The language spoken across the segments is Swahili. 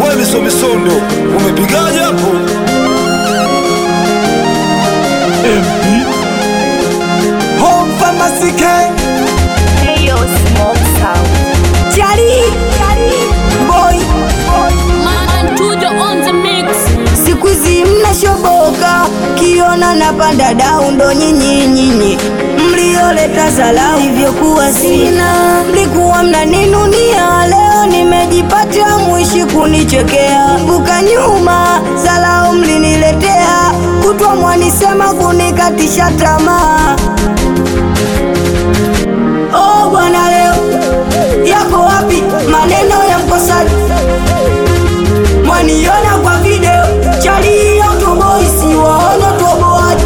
we misomisondo umepigaje hapo Home Pharmacy Gang Hey yo, smoke sound. Chali boy, Man, Tujo on the mix. siku hizi mnashoboka, kiona napanda dau, ndo nyinyi nyinyi mlioleta zalau, hivyokuwa sina, mlikuwa mnaninunia, leo nimejipata, mwishi kunichekea, buka nyuma, zalau mliniletea, kutwa mwanisema kunikatisha tamaa. Oh bwana, leo yako wapi maneno ya mkosaji? Mwaniona kwa video chali ya utoboi, si waona utoboaji.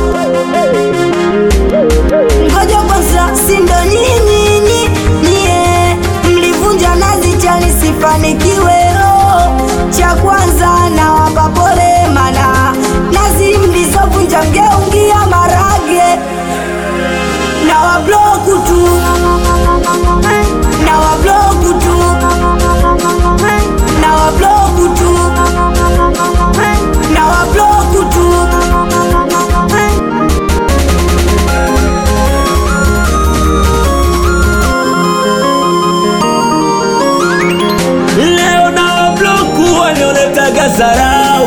Ngoja kwanza, si ndo nyinyi nyi- nyie mlivunja nazi chani sifanikiwe. Oh, cha kwanza nawapa pole, mana nazi mlizovunja mgeungia marage na wabloku tu na wabloku tu na wabloku tu na wabloku tu Leo na bloku walioletaga zarau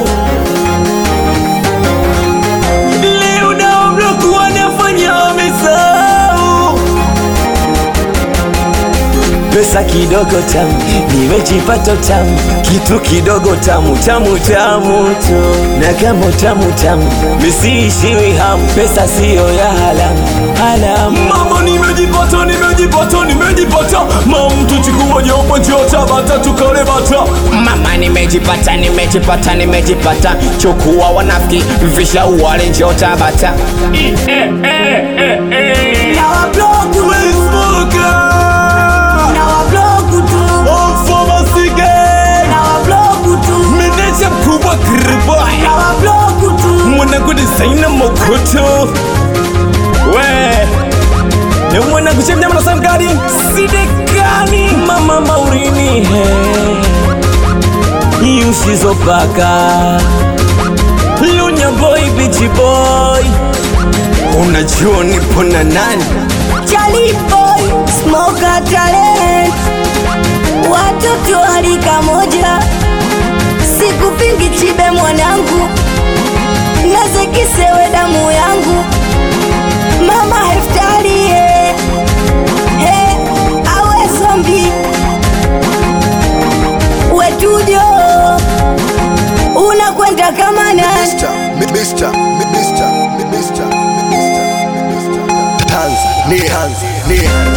Leo na bloku wanafanya wamesahau Pesa kidogo tamu, nimejipata tamu, kitu kidogo tamu tamu tamu tu, na kama tamu tamu, misiishiwi hamu, pesa siyo ya halamu halamu. Mama, nimejipata nimejipata nimejipata, mama mtu chukua jopo njoo Tabata tukale bata. Mama, nimejipata nimejipata nimejipata, chukua wanafiki visha wale njoo Tabata. na wabloku tu na wabloku tu na wabloku tu Meneja mkubwa Kriboy na wabloku tu mwanangu designer Mokoto we ni mwanangu chef nyama na samgari sidekani mama maurini he yusizopaka lunya boy bichi boy unajua nipo na nani Charlie boy, smoker talent, watoto wa rika moja, sikupingi chibe mwanangu, nazekisewe damu yangu, mama heftari he, he, awe zombi wetujo, unakwenda kama nani? Mr. Mi- Mr. Mi- Mr. Mi- Mr. Mi- Mr. Mi- Mr. Tanzania Tanzania